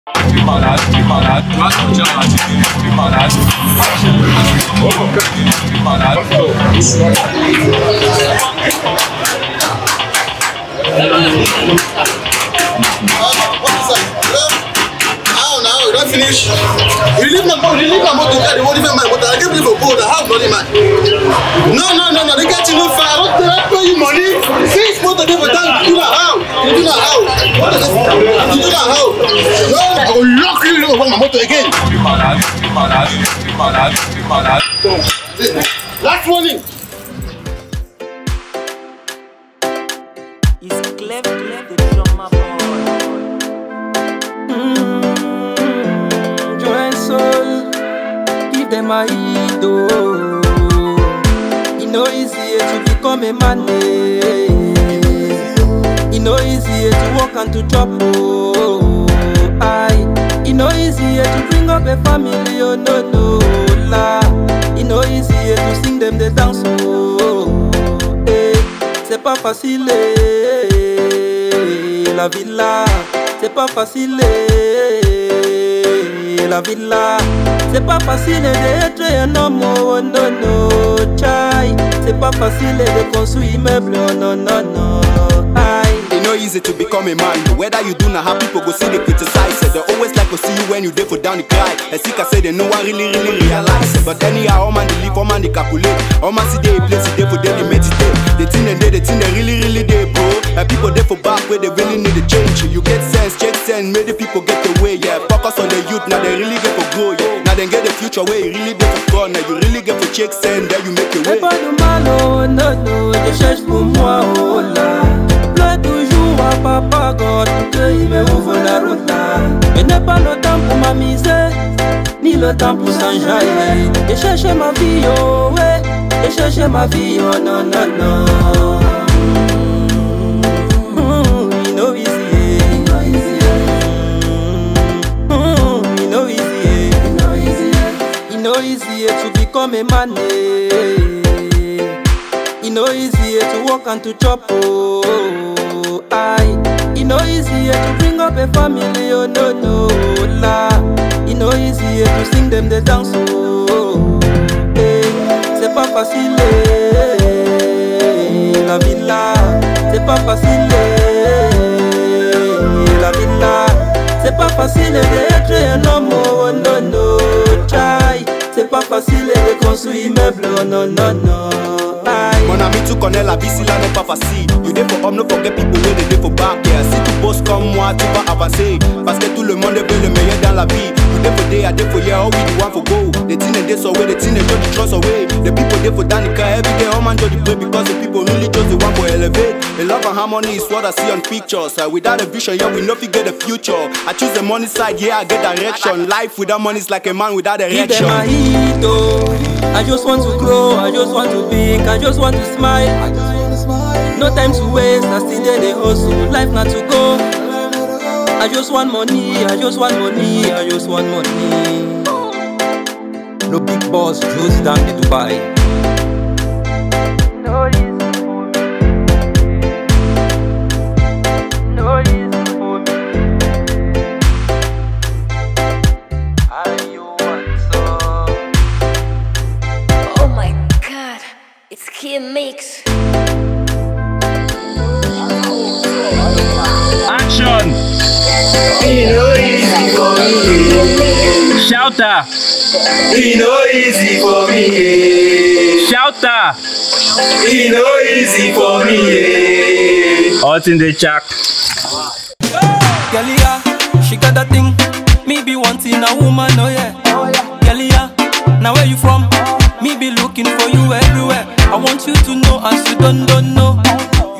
How now? You don't finish. You leave my motor, you leave my motor, carry what even my motor. I can't believe a boat. How bloody man? No, no, no, no. They get you no fire. I don't they don't pay you money. Six motor they for down. You do that how? You do that how? What is this? You do that how? No, I will lock you over my motor again. Last warning. It's Clef Clef the drummer boy. Join soul, give them a heed, oh. It no easy to become a man, eh. It no easy to walk and to chop, oh. I, it no easy to bring up a family, oh no no la. It no easy to sing them the dance, oh. Eh, c'est pas facile, eh, la vie là. C'est pas facile, eh, la vie là. C'est pas facile d'être un homme, oh non non, chai. C'est pas facile de construire immeuble, oh non non non, aïe. It no easy to become a man. Whether you do not have people go see they criticize it. They always like to see you when you there for down the cry. And sick I say they no one really really realize it. But anyhow, all man they live, all man they calculate. All man see they place it there for them they meditate. The thing they they, the thing they really really they bro. And people there for back where they really need a change. You get sense, check sense, make the people get away. Yeah, focus on the youth now they really get for grow. Yeah, now they get the future where you really get for gone. Now you really get for check sense, then you make your C'est way. pas de mal, oh non, non, je cherche pour moi, oh là. Pleure toujours à papa God pour qu'il me ouvre la route là. Je n'ai pas le temps pour m'amuser, ni le temps pour s'enjailler. Je cherche ma vie, oh ouais, je cherche ma vie, oh non, non, non. Mm, you know easy, eh. Mm, you know easy, eh. You know easy eh, to become a man, eh. You know easy eh, to walk and to chop, oh. I. You know easy eh, to bring up a family, oh no no la. You know easy eh, to sing them the dance, oh. Eh, c'est pas facile, eh, la vie là. C'est pas facile, eh, la vie là. C'est pas facile d'être un homme, oh non non, chai. C'est pas facile de construire immeuble, oh non non non, aïe. Mon ami, tu connais la vie, si là n'est pas facile. You there for homme, no forget people where they there for back. Yeah, si tu bosses comme moi, tu vas avancer. Parce que tout le monde veut le meilleur dans la vie. You there for day, I there for year, all we the one for go. The thing they so away, the thing they just trust away. The people there for Danica every day, all man do the pray because the people really just the one for elevate. The love and harmony is what I see on pictures. Uh, without a vision, yeah, we know if get the future. I choose the money side, yeah, I get direction. Life without money is like a man without Give direction. them a hit, oh. I just want to grow, I just want to big, I just want to smile. No time to waste, I still there the hustle, life not to go. I just want money, I just want money, I just want money. No big boss, just down the Dubai. No easy for me. No easy for me. Are you want some? Oh my god, it's Kid Mix. Action! Shouter! E no easy for me, yeah. Shouter! E no easy for me, yeah. Out in the jack. Girl, yeah, she got that thing. Me be wanting a woman, oh yeah. Girl, yeah, now where you from? Me be looking for you everywhere. I want you to know as you don't don't know.